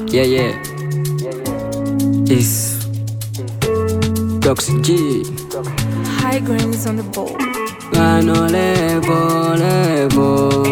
Yeah, yeah. It's Toxic G. High grains on the bowl. Gano levo levo.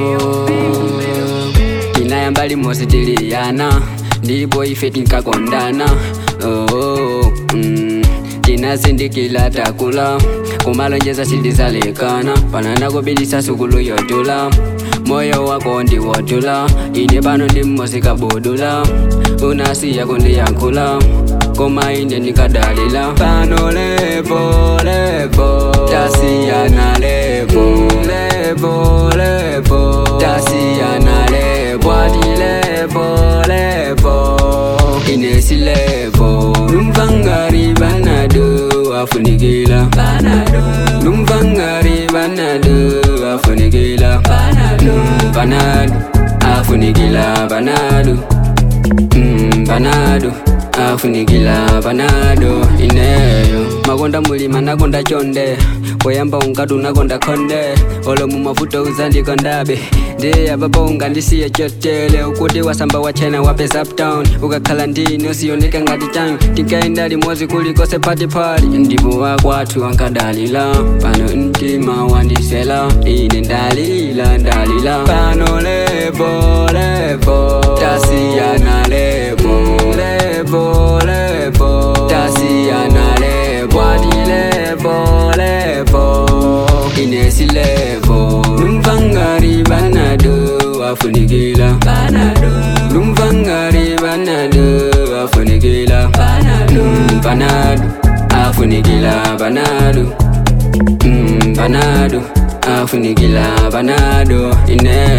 Inayamba limosi tiliyana ndipo ife tinkakondana oh, mm. tinasindikila takula kumalonjeza silizalekana panana kubilisa sukulu yotula moyo wako ndiwotula ine pano ndi mmosi kabudula unasiya kundiyankhula koma ine ndikadalila pano levo levo tasiyana levo levo levo tasiyana levo ati levo levo inesi levo numvangari banado afunikila banado numvangari banado afunikila banado banado afunikila banado mm, banado afunikila banado ineyo makonda mulima nakonda chonde poyamba ungatu nakonda khonde olo mumavuto uzandikondabe ndiye apapo ungandisiye chotele ukuti wasamba wachena wapesa uptown ukakhala ndini usiyoneka ngati changu tinkaenda limodzi kulikose patipati ndipo wakwathu ankadalila pano mtima wandisela ine ndalila ndalila pano levo levo tasiyana levo levo levo tasiyana levo ati levo levo inesi levo numvangari banado afunikila banado numvangari banado afunikila banado banado afunikila banado mm, banado afunikila banado ine